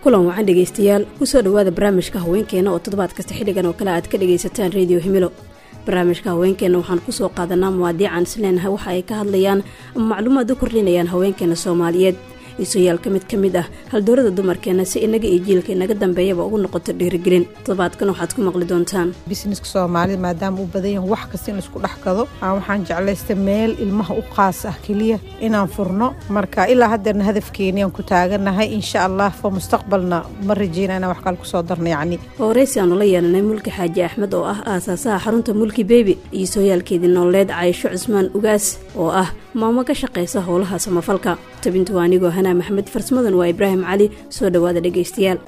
kulan wacan dhegaystayaal kusoo dhowaada barnaamijka haweenkeena oo toddobaad kasta xilligan oo kale aad ka dhagaysataan rediyo himilo barnaamijka haweenkeena waxaan kusoo qaadanaa muwaadiican isleenahay waxa ay ka hadlayaan ama macluumaad u kordhinayaan haweenkeena soomaaliyeed iisoyaal ka mid ka mid ah haldoorada dumarkeena si inaga iyo jiilka inaga dambeeyaba ugu noqoto dhiirigelin toddobaadkan waxaad ku maqli doontaan bisneska soomaalida maadaama u badan yahan wax kasta in laisku dhex gado aan waxaan jeclaysta meel ilmaha u qaas ah keliya inaan furno marka ilaa haddeerna hadafkeeniyaan ku taaganahay insha allah fo mustaqbalna ma rajeyna inaan wax kale kusoo darno yacni horeysi aanu la yeelanay mulki xaaji axmed oo ah aasaasaha xarunta mulki bebi iyo sooyaalkeedii nololeed caysho cusmaan ugaas oo ah maamo ka shaqaysa howlaha samafalka tabintu waa anigoo hanaa maxamed farsmadan waa ibraahim cali soo dhowaada dhegaystayaal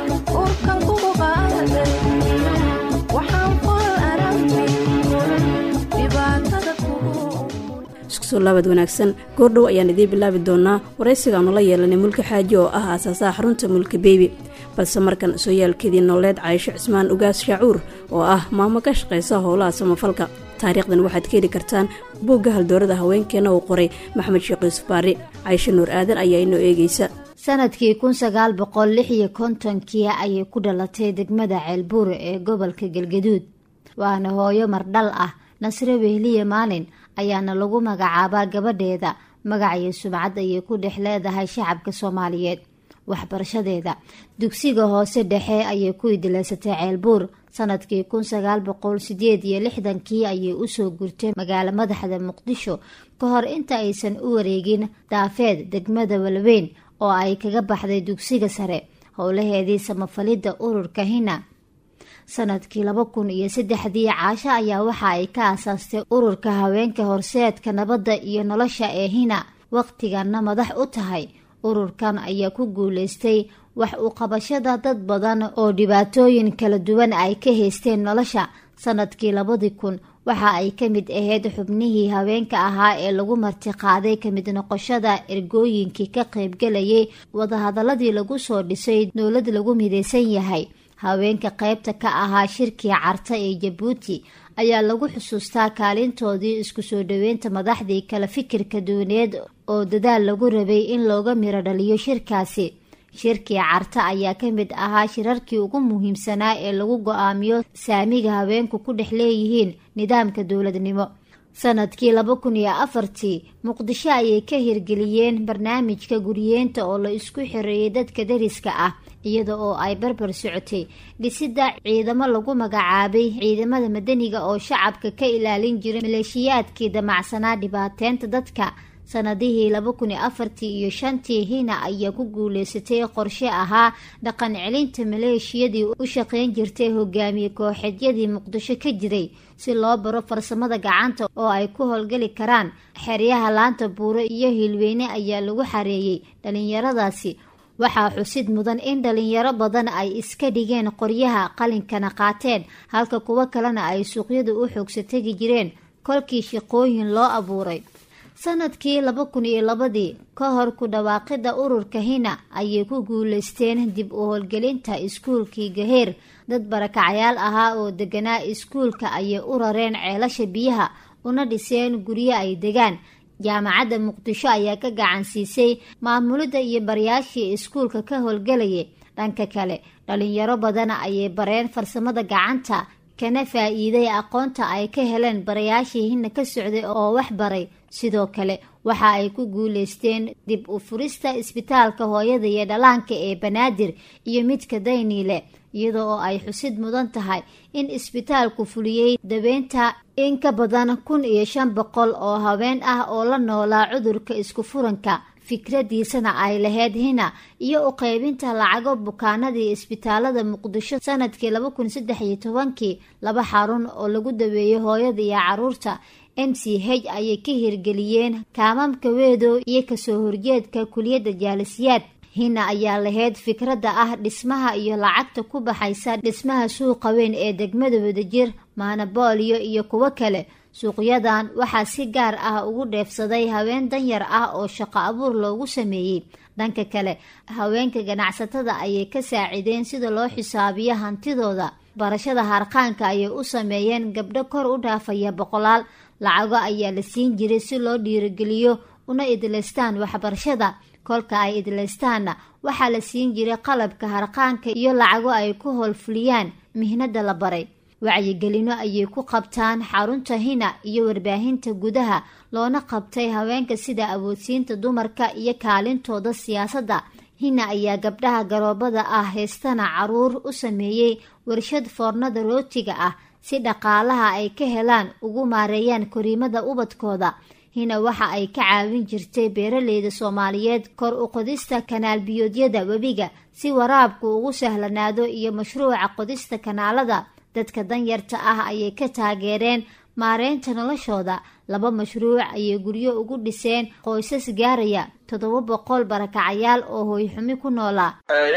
isku soo laabad wanaagsan goordhow ayaan idiin bilaabi doonaa waraysigaanu la yeelanay mulki xaaji oo ah aasaasaha xarunta mulki bebi balse markan sooyaalkeedii nololeed caysho cismaan ugaas shaacuur oo ah maamo ka shaqaysa howlaha samafalka taariikhdan waxaad ka heli kartaan buugga haldoorada haweenkeena uu qoray maxamed sheekh yuusuf baari caysho nuur aadan ayaa inoo eegaysa sanadkii kun sagaal boqol lix iyo kontonkii ayay ku dhalatay degmada ceelbuur ee gobolka galgaduud waana hooyo mardhal ah nasre wehliye maalin ayaana lagu magacaabaa gabadheeda magac iyo sumcad ayay ku dhex leedahay shacabka soomaaliyeed waxbarashadeeda dugsiga hoose dhexe ayay ku idilaysatay ceelbuur sanadkii kun sagaal boqol sideed iyo lixdankii ayay usoo gurtay magaalo madaxda muqdisho ka hor inta aysan u wareegin daafeed degmada walweyn oo ay kaga baxday dugsiga sare howlaheedii samafalidda ururka hina sanadkii laba kun iyo saddexdii caasho ayaa waxa ay ka aasaastay ururka haweenka horseedka nabadda iyo nolosha ee hina waqtiganna madax u tahay ururkan ayaa ku guuleystay wax u qabashada dad badan oo dhibaatooyin kala duwan ay ka haysteen nolosha sanadkii labadii kun waxa ay ka mid ahayd xubnihii haweenka ahaa ee lagu martiqaaday kamid noqoshada ergooyinkii ka qaybgalayay wadahadaladii lagu soo dhisay dowlad lagu midaysan yahay haweenka qaybta ka ahaa shirkii carta ee jabuuti ayaa lagu xusuustaa kaalintoodii isku soo dhaweynta madaxdii kala fikirka duwaneed oo dadaal lagu rabay in looga miro dhaliyo shirkaasi shirkii carta ayaa ka mid ahaa shirarkii ugu muhiimsanaa ee lagu go-aamiyo saamiga haweenku ku dhex leeyihiin nidaamka dowladnimo sanadkii laba kun iyo afartii muqdisho ayay ka hirgeliyeen barnaamijka guriyeenta oo la isku xireeyay dadka dariska ah iyada oo ay barbar socotay dhisida ciidamo lagu magacaabay ciidamada madaniga oo shacabka ka ilaalin jiray maleeshiyaadkii damacsanaa dhibaateynta dadka sanadihii laba kun iyo afartii iyo shantii hina ayaa ku guuleysatay qorshe ahaa dhaqan celinta maleeshiyadii u shaqeyn jirtay hogaamiye kooxeedyadii muqdisho ka jiray si loo baro farsamada gacanta oo ay ku howlgeli karaan xeryaha laanta buuro iyo hilweyne ayaa lagu xareeyey dhalinyaradaasi waxaa xusid mudan in dhalinyaro badan ay iska dhigeen qoryaha qalinkana qaateen halka kuwo kalena ay suuqyada u xoogsa tegi jireen kolkii shaqooyin loo abuuray sanadkii laba kun iyo labadii ka hor ku dhawaaqida ururka hina ayay ku guuleysteen dib u howlgelinta iskuulkii gaheer dad barakacyaal ahaa oo deganaa iskuulka ayay u rareen ceelasha biyaha una dhiseen guryo ay degaan jaamacadda muqdisho ayaa ka gacan siisay maamulidda iyo barayaashii iskuulka ka howlgelayay dhanka kale dhalinyaro badan ayay bareen farsamada gacanta kana faa-iiday aqoonta ay ka heleen barayaashii hina ka socday oo wax baray sidoo kale waxa ay ku guuleysteen dib u furista isbitaalka hooyada iyo dhalaanka ee banaadir iyo midka dayniile iyada oo ay xusid mudan tahay in isbitaalku fuliyey dabeynta in ka badan kun iyo shan boqol oo haween ah oo la noolaa cudurka isku furanka fikradiisana ay lahayd hina iyo u qaybinta lacago bukaanadii isbitaalada muqdisho sanadkii laba kun saddex iyo tobankii laba xarun oo lagu daweeyey hooyada iyo caruurta m c h ayay ka hirgeliyeen kaamamka weedow iyo kasoo horjeedka kuliyadda jaalisiyaad hina ayaa lahayd fikradda ah dhismaha iyo lacagta ku baxaysa dhismaha suuqa weyn ee degmada wadajir maanabooliyo iyo kuwo kale suuqyadan waxaa si gaar ah ugu dheefsaday haween danyar ah oo shaqo abuur loogu sameeyey dhanka kale haweenka ganacsatada ayay ka saacideen sida loo xisaabiyo hantidooda barashada harqaanka ayay u sameeyeen gabdho kor u dhaafaya boqolaal lacago ayaa la siin jiray si loo dhiirigeliyo una idlaystaan waxbarashada kolka ay idlaystaanna waxaa la siin jiray qalabka harqaanka iyo lacago ay ku howlfuliyaan mihnada la baray wacyigelino ayay ku qabtaan xarunta hina iyo warbaahinta gudaha loona qabtay haweenka sida awoodsiinta dumarka iyo kaalintooda siyaasadda hina ayaa gabdhaha garoobada ah haystana caruur u sameeyey warshad foornada rootiga ah si dhaqaalaha ay ka helaan ugu maareeyaan koriimada ubadkooda hina waxa ay ka caawin jirtay beeraleyda soomaaliyeed kor u qodista kanaal biyoodyada webiga si waraabku ugu sahlanaado iyo mashruuca qodista kanaalada dadka danyarta ah ayay ka taageereen maareynta noloshooda laba mashruuc ayay guryo ugu dhiseen qoysas gaaraya toddoba boqol barakacayaal oo hooyxumi ku noolaa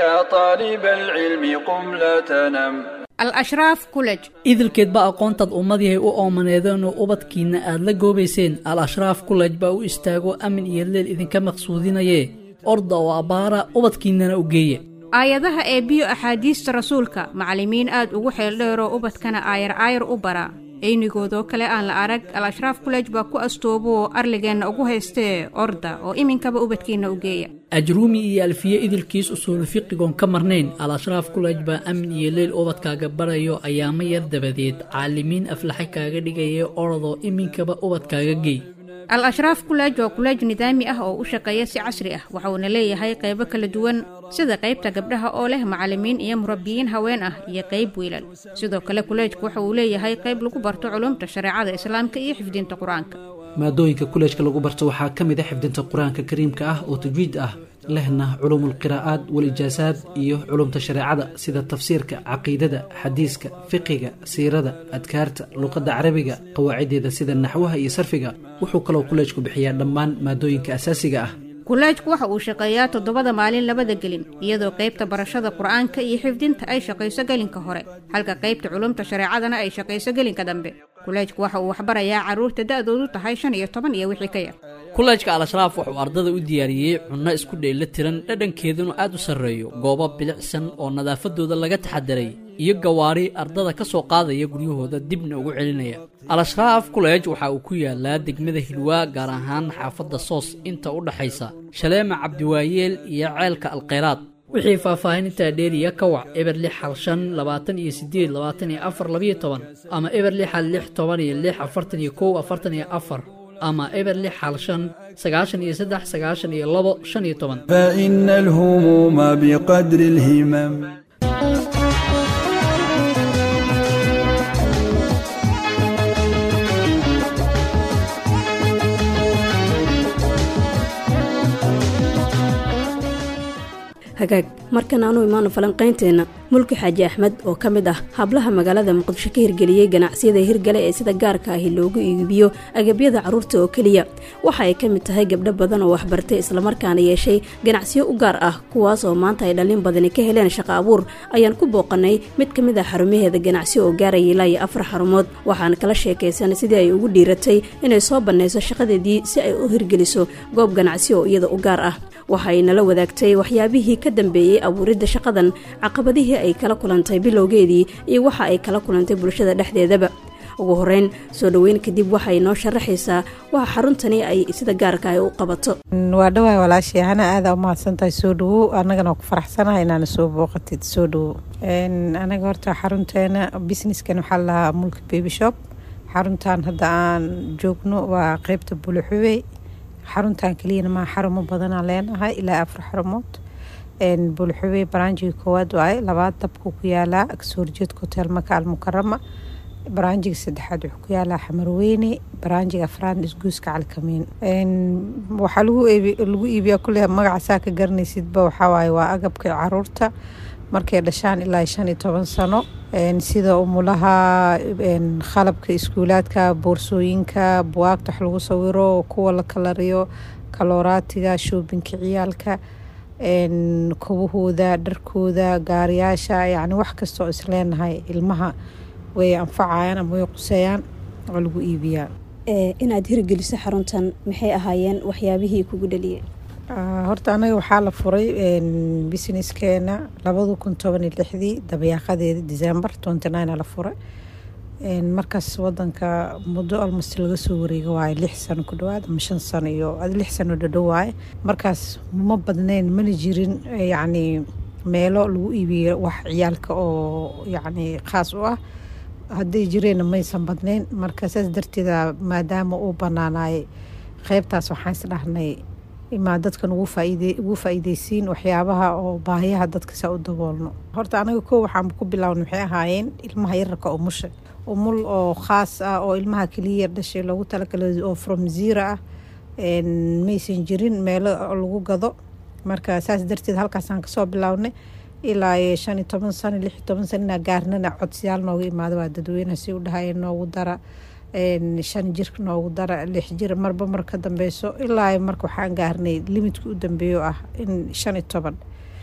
al-ashraaf kulej idilkeedba aqoontaad ummadihay u oomaneedeen oo ubadkiinna aad la goobayseen al-ashraaf kulej baa u istaago amin iyo leel idinka maqsuudinayee orda oo abbaara ubadkiinnana u geeya aayadaha ee biyo axaadiista rasuulka macallimiin aad ugu xeeldheeroo ubadkana aayar aayar u bara eynigoodoo kale aan la arag al-ashraaf kulej baa ku astoobooo arligeenna ugu haystee orda oo iminkaba ubadkiinna u geeya ajruumi iyo alfiye idilkiis usuulu fiqigoon ka marnayn al-ashraaf kulej baa amin iyo leel ubadkaaga barayo ayaamo yar dabadeed caalimiin aflaxa kaaga dhigaya orodoo iminkaba ubadkaaga geey al-ashraaf kuleej waa kuleej nidaami ah oo u shaqeeya si casri ah waxauna leeyahay qaybo kala duwan sida qaybta gabdhaha oo leh macallimiin iyo murabbiyiin haween ah iyo qayb wiilal sidoo kale kuleejku waxa uu leeyahay qayb lagu barto culumta shareecada islaamka iyo xifdinta qur-aanka maadooyinka kuleejka lagu barto waxaa ka mid a xifdinta qur-aanka kariimka ah oo tajwiid ah lehna culuumulqiraa'aad walijaasaad iyo culumta shareecada sida tafsiirka caqiidada xadiiska fiqiga siirada adkaarta luqadda carabiga qawaaciddeeda sida naxwaha iyo sarfiga wuxuu kaloo kuleejku bixiyaa dhammaan maadooyinka asaasiga ah kuleejku waxa uu shaqeeyaa toddobada maalin labada gelin iyadoo qaybta barashada qur-aanka iyo xifdinta ay shaqayso gelinka hore halka qaybta culumta shareecadana ay shaqayso gelinka dambe kuleejku waxa uu waxbarayaa carruurta da-doodu tahay shan iyo toban iyo wixii ka yar kuleejka al-ashraaf wuxuu ardada u diyaariyey cunno isku dheella tiran dhadhankeeduna aad u sarreeyo goobo bilicsan oo nadaafadooda laga taxadiray iyo gawaari ardada ka soo qaadaya guryahooda dibna ugu celinaya al-ashraaf kuleej waxa uu ku yaalaa degmada hilwaa gaar ahaan xaafadda soos inta u dhaxaysa shaleema cabdiwaayeel iyo ceelka alkhayraad wixii faahfaahinintaa dheeriya ka wac eber lix hal shan labaatan iyo sideed labaatan iyo afar labiyo toban ama eber lix hal lix toban iyo lix afartan iyo kow afartan iyo afar ama eber lix hal shan sagaashan iyo saddex sagaashan iyo labo shan iyo toban فإن الهموم بقدر الهمم hagaag markan aanu imaano falanqaynteenna mulki xaaji axmed oo ka mid ah hablaha magaalada muqdisho ka hirgeliyey ganacsiyada hirgale ee sida gaarka ahi loogu iibiyo agabyada carruurta oo keliya waxa ay ka mid tahay gabdho badan oo waxbartay islamarkaana yeeshay ganacsiyo u gaar ah kuwaas oo maanta ay dhallin badani ka heleen shaqo abuur ayaan ku booqanay mid ka mid ah xarumaheeda ganacsi oo gaaraya ilaa iyo afar xarumood waxaan kala sheekaysanay sidii ay ugu dhiiratay inay soo bannayso shaqadeedii si ay u hirgeliso goob ganacsi oo iyada u gaar ah waxa ay nala wadaagtay waxyaabihii ka dambeeyey abuuridda shaqadan caqabadihii ay kala kulantay bilowgeedii iyo waxa ay kala kulantay bulshada dhexdeedaba ugu horeyn soo dhoweyn kadib waxay noo sharaxaysaa waxa xaruntani ay sida gaarka ay u qabato waa dhawaay walaashay hana aada u mahadsantahay soo dhawow annagana waa ku faraxsanahay inaana soo booqatid soo dhawow anaga horta xarunteena businesskan waxaa lahaa mulki baby shop xaruntan hadda aan joogno waa qeybta buluxuwey xaruntan keliyana maa xarumo badanaan leenahay ilaa afar xarumood bulxuwey baraanjiga koowaad waaye labaad dabku ku yaalaa kasoo horjeedka hotel maka almukarama baraanjiga saddexaad wuxuu ku yaalaa xamarweyne baraanjiga afraad isguuska calkamiin waxaa lagu iibiyaa kule magaca saa ka garanaysidba waxawaaye waa agabka caruurta markay dhashaan ilaa shan iyo toban sano sida umulaha qalabka iskuulaadka boorsooyinka buwaagta wax lagu sawiro kuwa la kalariyo kalooraatiga shoobinka ciyaalka kobahooda dharkooda gaariyaasha yani wax kastoo isleenahay ilmaha way anfacayaan ama way quseeyaan oo lagu iibiyaa inaad hirgeliso xaruntan maxay ahaayeen waxyaabihii kugu dhaliyey horta anaga waxaa la furay businesskeena labada kun toban iyo lixdii dabayaaqadeeda december twenty nine la furay markaas wadanka muddo almost laga soo wareega waaye lix sano ku dhawaad ama shan sano iyo lix sano dhadhow waaye markaas ma badnayn mana jirin yacni meelo lagu iibiyo wax ciyaalka oo yacni khaas u ah hadday jireenna maysan badnayn marka saas darteeda maadaama uu banaanaayay qeybtaas waxaan is dhahnay imaa dadkan ugu faa'iideysiin waxyaabaha oo baahiyaha dadka saa u daboolno horta anaga koo waxaan ku bilaawna waxay ahaayeen ilmaha yararka oo musha umul oo khaas ah oo ilmaha keliya yar dhashay loogu talagalay oo from zero ah maysan jirin meelo lagu gado marka saas darteed halkaasaan kasoo bilownay ilaa shan iyo toban sano lix iyo toban sano inaa gaarnana codsiyaal nooga imaado waa dadweynaha si u dhahaya noogu dara shan jir noogu dara lix jir marba mar ka dambeyso ilaa marka waxaan gaarnay limidka u dambeeyo ah in shan iyo toban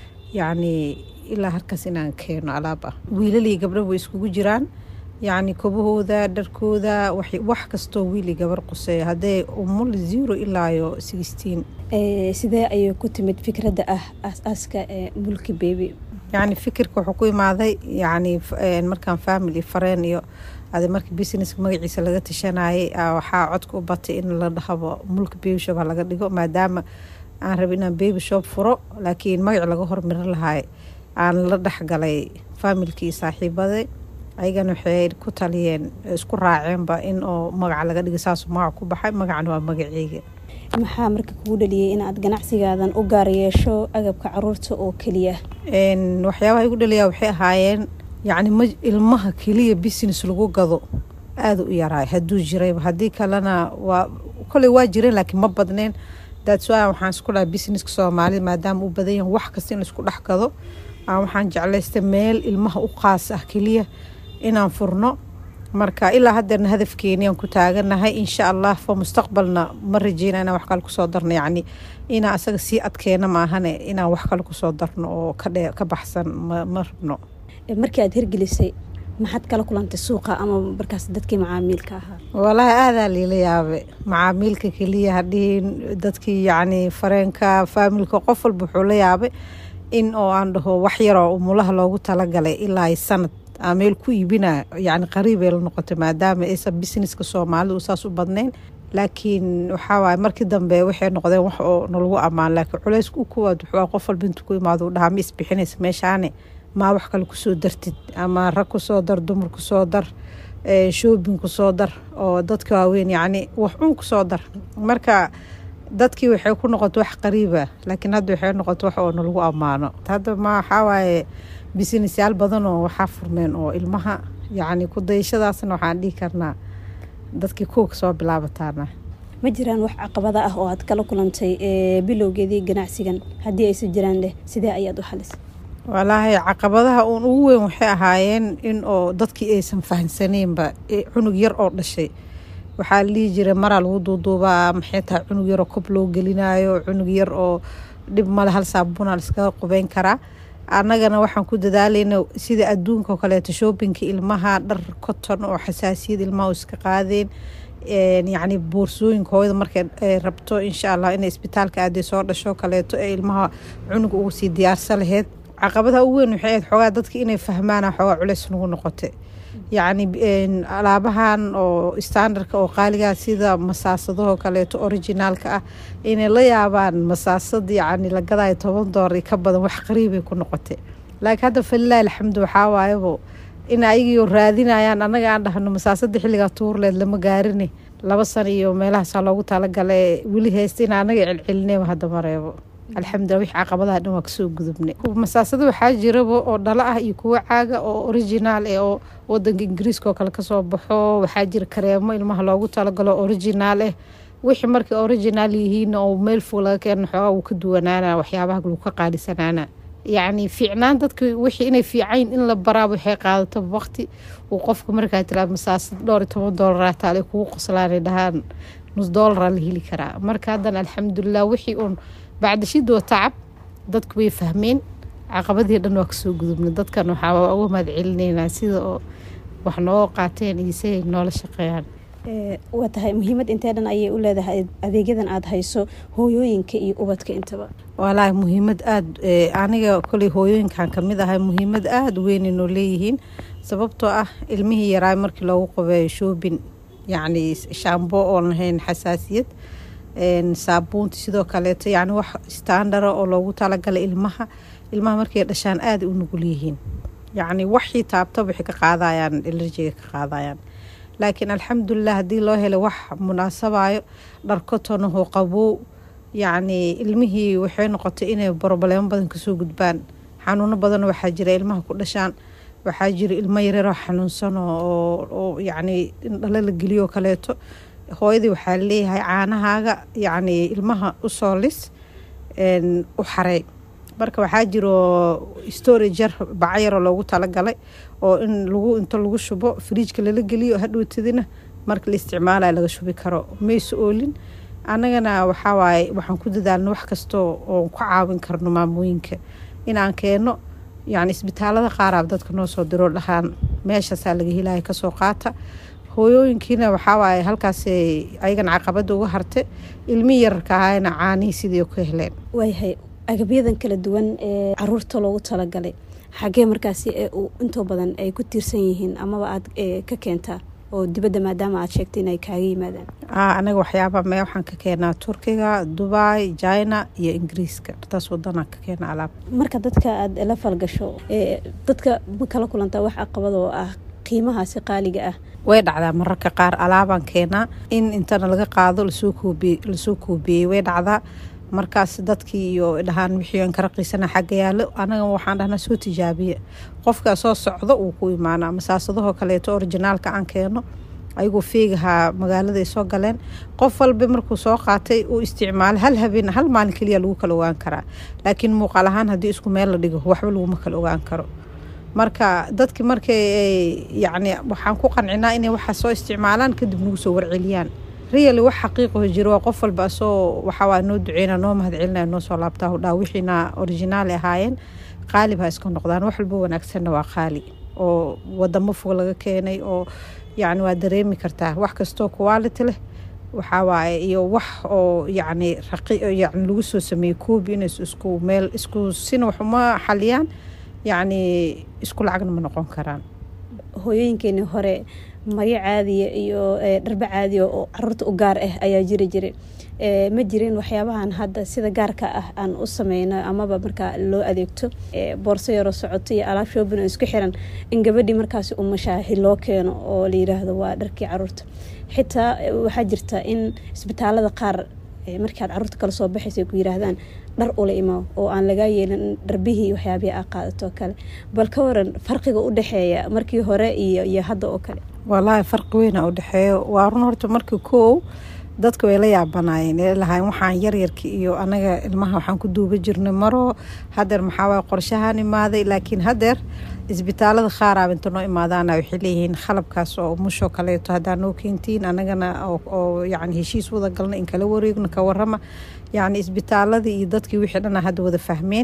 yacni ilaa halkaas inaan keeno alaab ah wiilalii gabdha way iskugu jiraan yacni kobahooda dharkooda wax kastoo wiili gabar quseeya haddee umul zero ilaayo sixteen sidee ayay ku timid fikradda ah aas-aaska ee mulki bebi yacni fikirka wuxuu ku imaaday yacni markaan family fareen iyo ade markii businesska magaciisa laga tashanayay waxaa codka u batay in la dhahabo mulki baby shop ha laga dhigo maadaama aan raba inaan baby shop furo laakiin magac laga hormarin lahay aan la dhexgalay familkii saaxiibaday ayagana waxay ku taliyeen isku raaceenba in oo magaca laga dhiga saasuu magac ku baxay magacana waa magaceyga maxaa marka kugu dhaliyay inaad ganacsigaadan u gaar yeesho agabka caruurta oo keliya waxyaabaha igu dhaliyaa waxay ahaayeen yacni ma ilmaha keliya business lagu gado aada u yaraay hadduu jirayba haddii kalena waa koley waa jireen laakiin ma badneen daadsuaa waxaan isku dhaha businesska soomaalida maadaama u badan yahan wax kasta in laisku dhex gado waxaan jeclaystay meel ilmaha u qaas ah keliya inaan furno marka ilaa haddeerna hadafkeeniyaan ku taaganahay insha allah fo mustaqbalna ma rajeyna inaan wax kale kusoo darno yacni inaan asaga sii adkeena maahane inaan wax kale kusoo darno oo kadhe ka baxsan ma rabno markii aad hirgelisay maxaad kala kulantay suuqa ama markaas dadkii macaamiilka ahaa walaahi aadaa liila yaabe macaamiilka keliya hadhihin dadkii yacni fareenka faamilka qof walba wuxuu la yaabay in oo aan dhaho wax yaroo umulaha loogu talagalay ilaa sanad aa meel ku iibina yacni qariibay la noqotay maadaama aysan businesska soomaalida saas u badnayn laakiin waxaa waaye markii dambe waxay noqdeen wax oo nalagu ammaan laakiin culayska u kuwaad wuxuu qof walba intuu ku imaado u dhahaa ma isbixinaysa meeshaane maa wax kale kusoo dartid ama rag kusoo dar dumar kusoo dar shoobin kusoo dar oo dadka waaweyn yacni wax un kusoo dar marka dadkii waxay ku noqotay wax qariiba laakiin hadda waxay noqotay wax oo nalagu ammaano hadda ma waxaa waaye businessyaal badan oo waxaa furmeen oo ilmaha yacni ku dayashadaasna waxaan dhihi karnaa dadkii kuwa kasoo bilaabataana ma jiraan wax caqabada ah oo aad kala kulantay bilowgeedii ganacsigan haddii aysan jiraan leh sidee ayaad u xalisay walaahi caqabadaha uun ugu weyn waxay ahaayeen in oo dadkii aysan fahamsaneynba cunug yar oo dhashay waxaa la dhihi jiray maraa lagu duuduubaa maxay tahay cunug yaroo kob loo gelinayo cunug yar oo dhib male hal saabunaa laiskaga qubeyn karaa annagana waxaan ku dadaalayna sida adduunka oo kaleeto shoobinka ilmaha dhar koton oo xasaasiyad ilmaha oo iska qaadeen yacni boorsooyinka hooyada markay rabto insha allah inay isbitaalka aaday soo dhasho kaleeto ee ilmaha cunuga ugu sii diyaarsa laheyd caqabadaha ugu weyn waxay ahayd xoogaa dadka inay fahmaana xoogaa culeys nagu noqotay yacni alaabahan oo standardka oo qaaligaa sida masaasadahoo kaleeto originaalka ah inay la yaabaan masaasad yacni la gadaayo toban doolar iyo ka badan wax qariibay ku noqotay laakiin hadda falilahi alxamdu waxaa waayabo in ayagiioo raadinayaan annaga aan dhahno masaasada xilligaa tuurleed lama gaarine laba sana iyo meelahaasaa loogu talagala weli haysta in anaga celcelineyba hadda mareebo alxamdulila wix caqabadaha dhan waa kasoo gudubnay masaasada waxaa jiraba oo dhalo ah iyo kuwo caaga oo originaal eh oo wadanka ingiriiska oo kale kasoo baxo waxaa jira kareemo ilmaha loogu talagalo originaal eh wixii markay originaal yihiin oo meel fog laga keena xoogaa wuu ka duwanaana waxyaabaha lagu ka qaadisanaana yacni fiicnaan dadka wixii inay fiicayn in la baraaba waxay qaadato waqti uu qofka markaa tiraa masaasad dhowr iyo toban doolaraa taale kugu qoslaanay dhahaan nus doolaraa la heli karaa marka haddana alxamdulilah wixii uun bacdashidoo tacab dadku way fahmeen caqabadii dhan waa kasoo gudubnay dadkan waxaa uga mahad celineynaa sida oo wax noo qaateen iyo siay noola shaqeeyaan waa tahay muhiimad intee dhan ayay u leedahay adeegyadan aada hayso hooyooyinka iyo ubadka intaba walaahi muhiimad aada aniga koley hooyooyinkan kamid ahay muhiimad aada weyn inoo leeyihiin sababtoo ah ilmihii yaraay markii loogu qabeeyo shoobin yacni shaambo oon lahayn xasaasiyad saabuunta sidoo kaleeto yacni wax standara oo loogu talagalay ilmaha ilmaha markay dhashaan aada u nugul yihiin yacni waxii taabta waxay ka qaadayaan elerjiga ka qaadayaan laakiin alxamdulilah haddii loo helay wax munaasabayo dharkotonaho qabow yacni ilmihii waxay noqotay inay broblemo badan kasoo gudbaan xanuuno badan waxaa jira ilmaha ku dhashaan waxaa jira ilmo yareeroo xanuunsan oo yacni dhalo la geliyo kaleeto hooyadii waxaa leeyahay caanahaaga yacni ilmaha usoo lis u xarey marka waxaa jiro storager bacyaroo loogu talagalay oo in lagu inta lagu shubo firiijka lala geliyo hadhowtadina marka la isticmaalayo laga shubi karo mayse oolin annagana waxaa waaye waxaan ku dadaalna wax kastoo oon ku caawin karno maamooyinka inaan keeno yacni isbitaalada qaaraab dadka noo soo diroo dhahaan meeshaasaa laga helaya kasoo qaata hooyooyinkiina waxaa waaye halkaas ayagana caqabada uga hartay ilmihii yararka ahayna caanihii sidii ka heleen waayahay agabyadan kala duwan ee caruurta loogu talagalay xagee markaasi intoo badan ay ku tiirsan yihiin amaba aada ka keentaa oo dibadda maadaama aad sheegtay inay kaaga yimaadaan anaga waxyaaba mee waxaan ka keenaa turkiga dubai china iyo ingiriiska taas wadanaan ka keena alaab marka dadka aada la falgasho dadka ma kala kulantaa wax aqabad oo ah qiimahaasi qaaliga ah way dhacdaa mararka qaar alaabaan keenaa in intana laga qaado lasoo koobiye lasoo koobiyey way dhacdaa markaas dadkii iyo dhahaan wixii aan ka raqiisana xagga yaalo anaga waxaan dhahnaa soo tijaabiya qofkaa soo socdo uu ku imaanaa masaasadahoo kaleeto orijinaalka aan keeno ayagoo feegahaa magaaladay soo galeen qof walba markuu soo qaatay uu isticmaalo hal habeen hal maalin keliya lagu kala ogaan karaa laakiin muuqaal ahaan haddii isku meel la dhigo waxba laguma kala ogaan karo marka dadki markay yacni waxaan ku qancinaa inay waxaa soo isticmaalaan kadib nagu soo warceliyaan riyali wax xaqiiqaho jiro waa qof walba asoo waxawaa noo duceyna noo mahad celinaya noo soo laabtaa hudhaa wixiina originaali ahaayeen qaalib ha iska noqdaan wax walba wanaagsanna waa qaali oo wadamo fog laga keenay oo yacni waa dareemi kartaa wax kastoo quality leh waxaa waaye iyo wax oo yacni raqi yacni lagu soo sameeyey koobi inay isku meel isku sina wax uma xaliyaan yacni isku lacagna ma noqon karaan hooyooyinkeenii hore maryo caadiya iyo dharbe caadiya oo caruurta u gaar ah ayaa jiri jiray ma jirin waxyaabahan hadda sida gaarka ah aan u sameyno amaba markaa loo adeegto boorso yaroo socoto iyo alaab shoobin oo isku xiran in gabadhii markaasi umashaahi loo keeno oo la yiraahdo waa dharkii caruurta xitaa waxaa jirta in isbitaalada qaar markii aad caruurta kala soo baxaysa ku yiraahdaan dhar ula imo oo aan lagaa yeelin dharbihii waxyaabihii aa qaadato oo kale bal ka waran farqiga u dhexeeya markii hore iyo iyo hadda oo kale walaahi farqi weyna u dhexeeyo waa run horta markii koow dadka way la yaabanaayeen ee lahayn waxaan yaryarka iyo anaga ilmaha waxaan ku duuba jirnay maro hadeer maxaa waay qorshahaan imaaday laakiin hadeer isbitaalada qaaraab inta noo imaadaana waxay leeyihiin qalabkaas oo mushoo kaleeto haddaa noo keentiin anagana oo yacni heshiis wada galna in kala wareegno ka warama yacni isbitaaladii iyo dadkii wixii dhana hadda wada fahmeen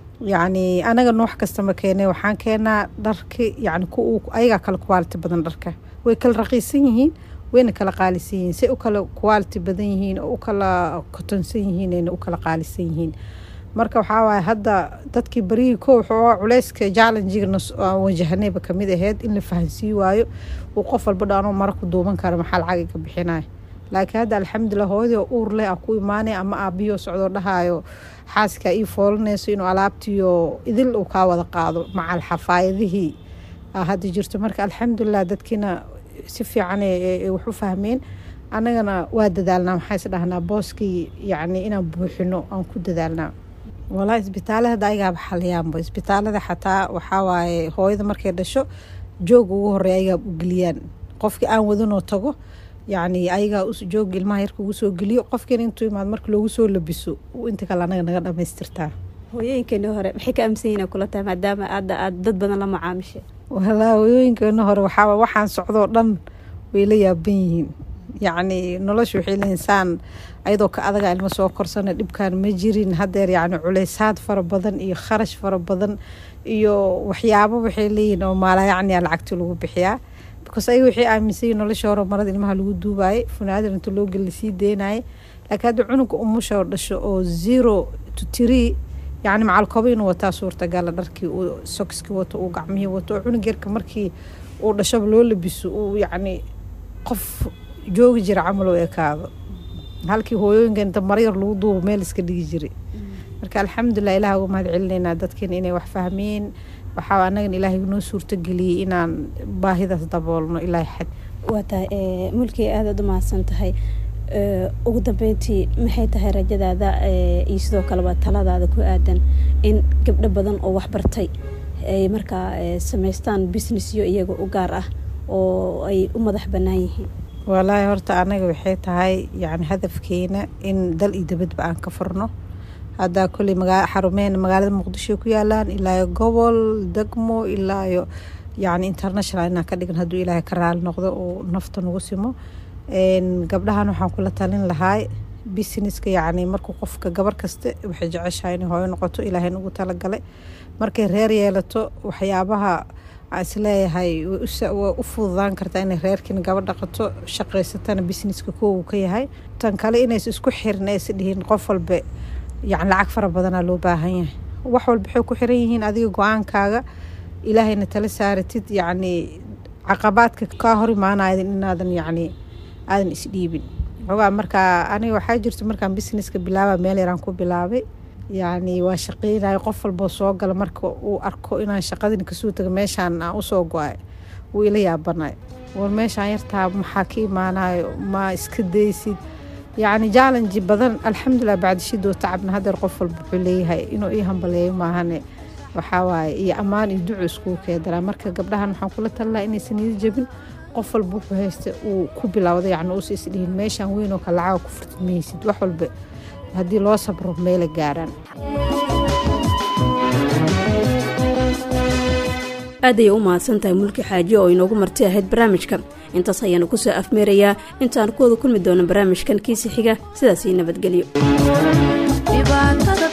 yacni anaga noox kastama keenay waxaan keenaa dharki yacni ku ayagaa kala quality badan dharka way kala raqiisan yihiin wayna kala qaalisan yihiin say u kala quality badan yihiin oo u kala kotonsan yihiin ayna u kala qaalisan yihiin marka waxaa waaye hadda dadkii barihii ko wuxuu culeyska jallenjigana aan wajahanayba kamid ahayd in la fahansii waayo uu qof walba dhaanoo mara ku duuban kara maxaa lacag iga bixinaya laakiin hadda alxamdulilah hooyadii oo uur leh aa ku imaanaya ama aabiyoo socdoo dhahaayo xaaskaa ii foolanayso inuu alaabtiyo idil uu kaa wada qaado macal xafaayadihii hadda jirto marka alxamdulilah dadkiina si fiican wax u fahmeen annagana waa dadaalnaa maxaa is dhahnaa booskii yacni inaan buuxino aan ku dadaalnaa walaa isbitaalada ayagaaba xaliyaanba isbitaalada xataa waxaa waaye hooyada markay dhasho joog ugu horeeya ayagaa u geliyaan qofkii aan wadanoo tago yacni ayagaa joog ilmaha yarka ugu soo geliyo qofkiina intuu imaad marka loogu soo labiso inta kale anaga naga dhamaystirtaa hooyooyinkeeni hore maxay ka aaminsan yihin kula tahay maadaama aada aada dad badan la macaamishay walaa hooyooyinkeeni hore waxaa waxaan socdoo dhan way la yaaban yihiin yacni nolosha waxay leeyihin saan ayadoo ka adaga ilmo soo korsana dhibkaan ma jirin hadeer yacni culeysaad fara badan iyo kharash fara badan iyo waxyaabo waxay leeyihin oo maala yacni a lacagti lagu bixiyaa because ayaga waxay aaminsanyay nolosha hore marada ilmaha lagu duubaayay funaadan inta loo geli lasii deynayay laakiin hadda cunuga umusha oo dhasho oo zero to tree yacni macalkooba inuu wataa suurtagala dharkii uu sokiskii wato uu gacmihii wato oo cunug yarka markii uu dhashaba loo labiso uu yacni qof joogi jira camal oo ekaado halkii hooyooyinka inta maryar lagu duubo meel iska dhigi jiray marka alxamdulilah ilaah uga mahad celinaynaa dadkeena inay wax fahmeen waxaa anagan ilaahay noo suurtageliyey inaan baahidaas daboolno ilaahay xad waa tahay mulkii aadaad u mahadsan tahay ugu dambeyntii maxay tahay rajadaada iyo sidoo kaleba taladaada ku aadan in gabdho badan oo waxbartay ay markaa samaystaan businessyo iyaga u gaar ah oo ay u madax bannaan yihiin walaahi horta anaga waxay tahay yani hadafkeena in dal iyo dabadba aan ka furno haddaa kolley magaa xarumeen magaalada muqdisho ku yaalaan ilaayo gobol degmo ilaayo yani international inaan ka dhigan hadduu ilaahay ka raali noqdo oo nafta nagu simo gabdhahan waxaan kula talin lahaa businesska yacni markuu qofka gabar kasta waxay jeceshahay inay hooyo noqoto ilaahay nagu talagalay markay reer yeelato waxyaabaha aan isleeyahay way u fududaan kartaa inay reerkiina gaba dhaqato shaqaysatana businesska kuwa uu ka yahay tan kale inaysa isku xirin aysa dhihin qof walba yacni lacag fara badanaa loo baahan yahay wax walba waxay ku xiran yihiin adiga go-aankaaga ilaahayna tala saaratid yacni caqabaadka kaa hor imaanaya inaadan yacni aadan isdhiibin xogaa markaa aniga waxaa jirta markaan businesska bilaaba meel yaraan ku bilaabay yacni waa shaqeynayo qof walboo soo gala marka uu arko inaan shaqadin kasoo taga meeshaan aan usoo go-ay wuu ila yaabanay war meeshaan yartaa maxaa ka imaanayo ma iska daysid yacni jallenji badan alxamdulilah bacdishidoo tacabna hadeer qof walba wuxuu leeyahay inuu ii hambaleeyo maahane waxaa waaye iyo ammaan iyo duco iskugu keedaraa marka gabdhahan waxaan kula talinaha inaysan ida jebin qof walba wuxuu haysta uu ku bilowda yacni uusa isdhihin meeshaan weyn oo kale lacaga ku furtid maysid wax walba haddii loo sabro meela gaaraan aad ayay u mahadsan tahay mulki xaaji oo inoogu marti ahayd barnaamijka intaas ayaanu ku soo afmeerayaa intaan ku wada kulmi doono barnaamijkan kiisi xiga sidaasii nabadgelyo